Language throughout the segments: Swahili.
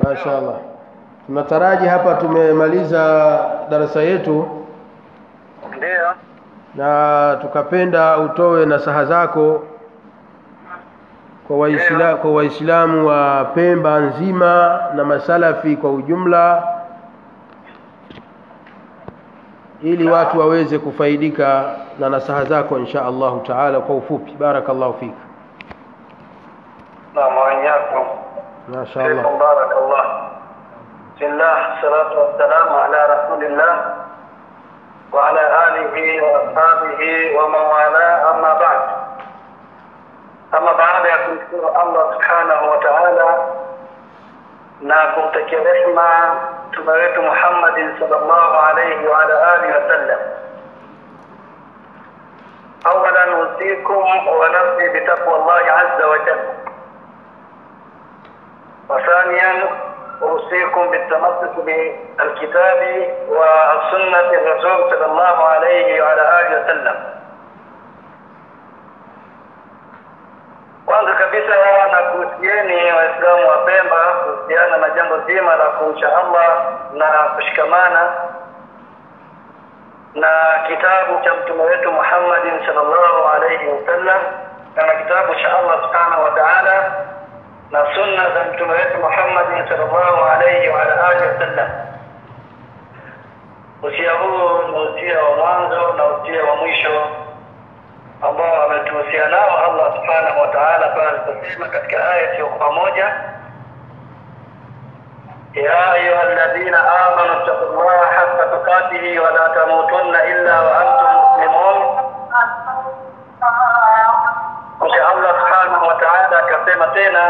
mashaallah tunataraji hapa tumemaliza darasa yetu Ndiyo. na tukapenda utoe nasaha zako kwa waisla, kwa waislamu wa Pemba nzima na masalafi kwa ujumla ili watu waweze kufaidika na nasaha zako insha Allahu taala kwa ufupi barakallahu fik نعم وإياكم ما شاء الله فيكم بارك الله بسم الله الصلاة والسلام على رسول الله وعلى آله وأصحابه ومن والاه أما بعد أما بعد ya kumshukuru Allah subhanahu wa ta'ala na kumtakia rehma mtume wetu Muhammadin sallallahu alayhi wa ala alihi wasallam أولا أوصيكم ونفسي بتقوى الله عز وجل وثانيا أوصيكم بالتمسك بالكتاب وسنة الرسول صلى الله عليه وعلى آله وسلم kwanza kabisa na kuhusieni waislamu wa pemba kuhusiana na jambo zima la kumcha allah na kushikamana na kitabu cha mtume wetu muhammadin salllahu alaihi wasallam na na kitabu cha allah subhanahu wa taala na sunna za mtume wetu muhammadin salllahu alaihi waala alihi wasallam usia huu ni usia wa mwanzo na usia wa mwisho ambao ametuhusia nao allah subhanahu wa taala pale aliposema katika aya isiyokuwa moja يا أيها الذين آمنوا اتقوا الله حق تقاته ولا تموتن إلا وأنتم مسلمون kisha allah subhanahu wa taala akasema tena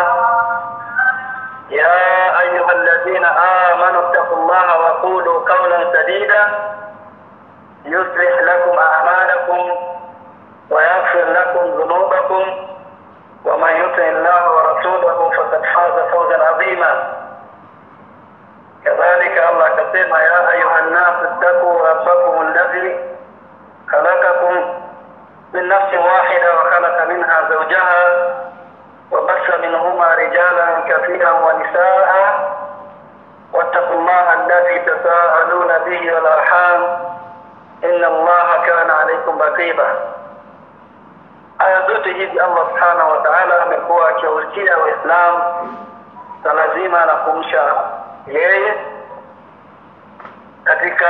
ya ayuha ladhina amanu ttaqu llaha waqulu qaulan sadida yuslih lakum amalakum ويغفر لكم ذنوبكم ومن يطع الله ورسوله فقد فاز فوزا عظيما كذلك الله كتب يا ايها الناس اتقوا ربكم الذي خلقكم من نفس واحدة وخلق منها زوجها وبث منهما رجالا كثيرا ونساء واتقوا الله الذي تساءلون به والأرحام إن الله كان عليكم رقيبا aya zote hizi allah subhanahu wa taala amekuwa akiwahusia waislamu swala zima la kumsha yeye katika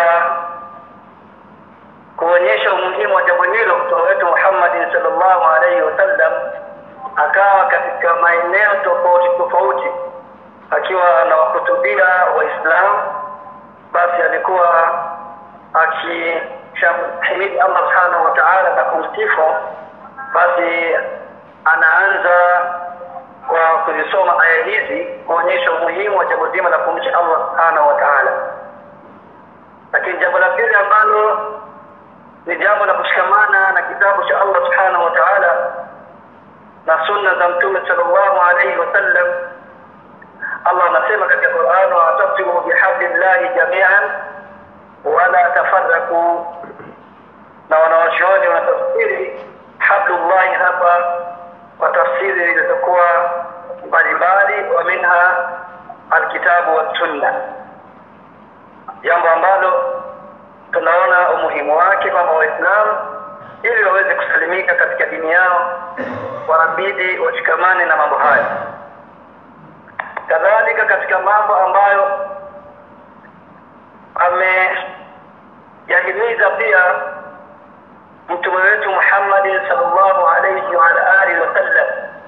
kuonyesha umuhimu wa jambo hilo mtume wetu muhammadin salllahu alaihi wasallam akawa katika maeneo tofauti tofauti akiwa anawahutubia waislamu basi alikuwa akishamhimidi allah subhanahu wa taala na kumsifu basi anaanza kwa kuzisoma aya hizi kuonyesha umuhimu wa jambo zima la kumcha allah subhanahu wa taala lakini jambo la pili ambalo ni jambo la kushikamana na kitabu cha allah subhanahu wa taala na sunna za mtume salllahu alaihi wasallam allah anasema katika quran watasimu bihablillahi jamian wala tafaraku na wanawachuoni wanatafsiri hablullahi hapa kwa tafsiri zilizokuwa mbalimbali wa minha alkitabu wassunna jambo ambalo tunaona umuhimu wake kwamba waislamu ili waweze kusalimika katika dini yao wanabidi washikamane na mambo hayo kadhalika katika mambo ambayo ameyahimiza pia mtume wetu muhammadin salllahu alaihi waala alihi wasallam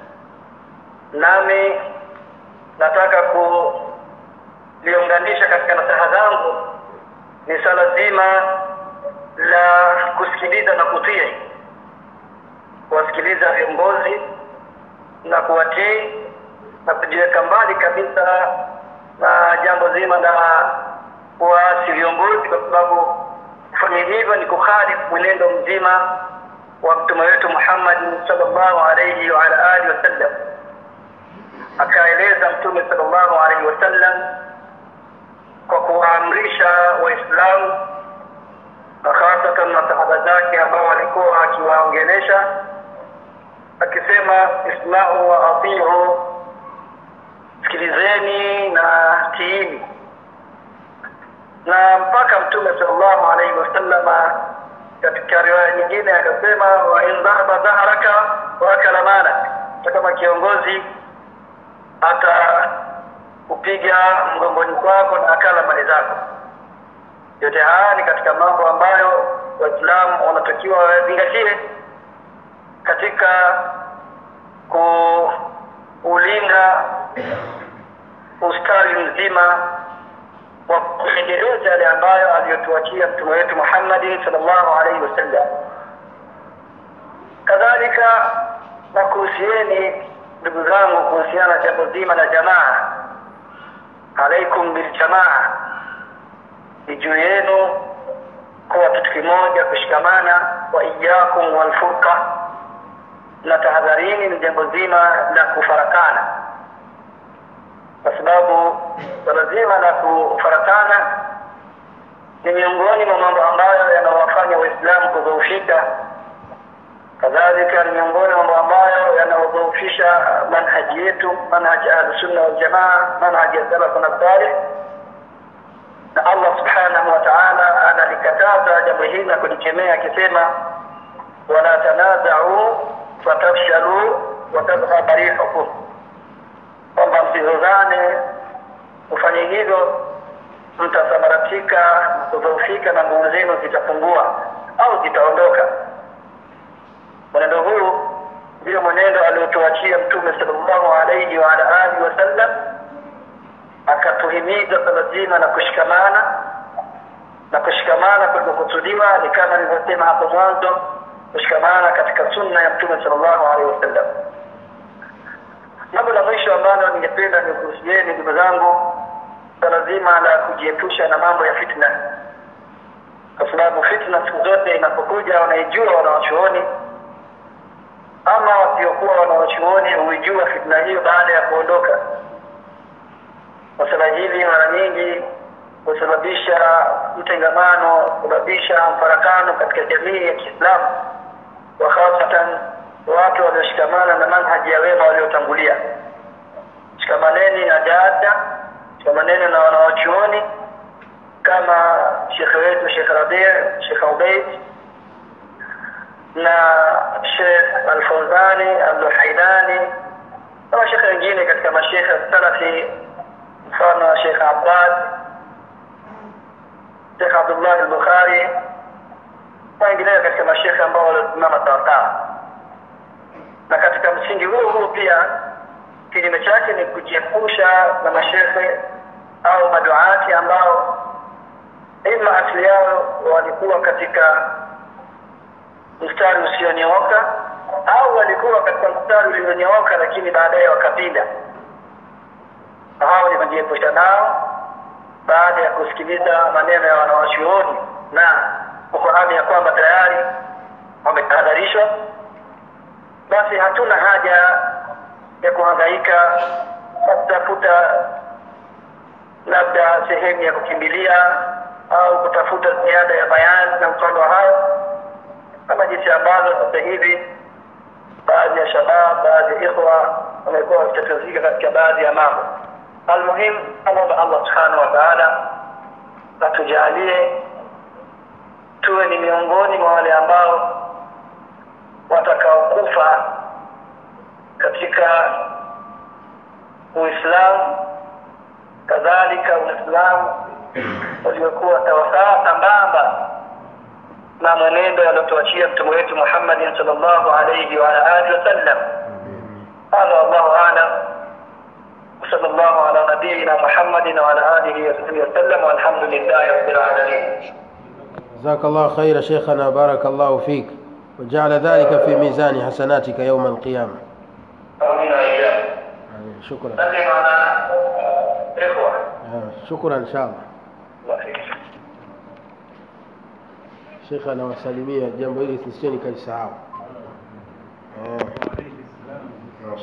nami nataka kuliunganisha katika nasaha zangu ni swala zima la kusikiliza na kutii kuwasikiliza viongozi na kuwatii na kujiweka mbali kabisa na jambo zima la kuwaasi viongozi kwa sababu kufanya hivyo ni kukhalifu mwenendo mzima wa mtume wetu muhammadin salllahu alaihi waala alihi wasallam akaeleza mtume salllahu alaihi wasallam kwa kuwaamrisha waislamu na hasatan masahaba zake ambao walikuwa akiwaongelesha akisema ismau wa atiu sikilizeni na tiini na mpaka mtume sallallahu alaihi wasallama katika riwaya nyingine akasema wa in dhahaba dhahraka wa akala malak hata kama kiongozi atakupiga mgongoni kwako na akala mali zako yote haya ni katika mambo ambayo waislamu wanatakiwa wazingatie katika kuulinda ustawi mzima wa kuendeleza yale ambayo aliyotuachia mtume wetu Muhammad sallallahu alaihi wasallam. Kadhalika na kuhusieni ndugu zangu kuhusiana na jambo zima la jamaa, alaikum biljamaa, ni juu yenu kuwa kitu kimoja, kushikamana. Wa iyakum walfurqa, na tahadharini ni jambo zima la kufarakana kwa sababu swala zima la kufarakana ni miongoni mwa mambo ambayo yanawafanya waislamu kudhoofika kadhalika ni miongoni mwa mambo ambayo yanaodhoofisha manhaji yetu manhaji ahlusunna waljamaa manhaji ya salafu na salih na allah subhanahu wa taala analikataza jambo hili na kulikemea akisema wala tanazau fatafshalu watadhhaba rihukum kwamba msizozane ufanye hivyo mtasambaratika kudhoofika na nguvu zenu zitapungua au zitaondoka mwenendo huu ndio mwenendo aliotuachia mtume sallallahu alaihi wa ala alihi wasallam akatuhimiza swala zima na kushikamana na kushikamana kulikokusudiwa ni kama nilivyosema hapo mwanzo kushikamana katika sunna ya mtume sallallahu alaihi wasallam jambo la mwisho ambalo ningependa nikuhusieni ndugu zangu swala zima la kujiepusha na mambo ya fitna kwa sababu fitna siku zote inapokuja wanaijua wanawachuoni ama wasiokuwa wanawachuoni huijua fitna hiyo baada ya kuondoka masala hili mara nyingi husababisha mtengamano husababisha mfarakano katika jamii ya kiislamu wa hasatan watu walioshikamana na manhaji ya wema waliotangulia shikamaneni na dada shikamaneni na wanawachuoni kama shekhe wetu shekh rabi shekh ubeid na shekh alfauzani alluhaidani na mashekhe wengine katika mashekhe salafi mfano wa shekh abbad shekh abdullah albukhari na wengineo katika mashekhe ambao waliosimama sawasawa na katika msingi huo huo pia kinyume chake ni kujiepusha na mashehe au maduati ambao ima asili yao walikuwa katika mstari usionyooka au walikuwa katika mstari ulionyooka lakini baadaye wakapinda hao ni kujiepusha nao baada ya kusikiliza maneno ya wanawachuoni na kufahamu ya kwamba tayari wametahadharishwa basi hatuna haja ya kuhangaika na kutafuta labda sehemu ya kukimbilia au kutafuta ziada ya bayani na mfano wa hayo kama jinsi ambazo sasa hivi baadhi ya shabab baadhi ya ikhwa wamekuwa wakitatizika katika baadhi ya mambo almuhimu amwomba allah subhanahu wa taala atujalie tuwe ni miongoni mwa wale ambao watakaokufa katika uislamu kadhalika uislamu uliokuwa sawasawa sambamba na mwenendo aliotuachia mtume wetu muhammadin sal llahu alaihi waala alihi wasallam hadha wallahu alam وصلى الله على نبينا محمد وعلى اله وصحبه وسلم والحمد لله رب العالمين جزاك الله خير شيخنا بارك الله فيك وجعل ذلك في ميزان حسناتك يوم القيامة امين واياكم آمين. شكرا سلم على اخوه آه، شكرا إن شاء الله الله يخليك shekhe anawasalimia jambo hili sisieni kalisahau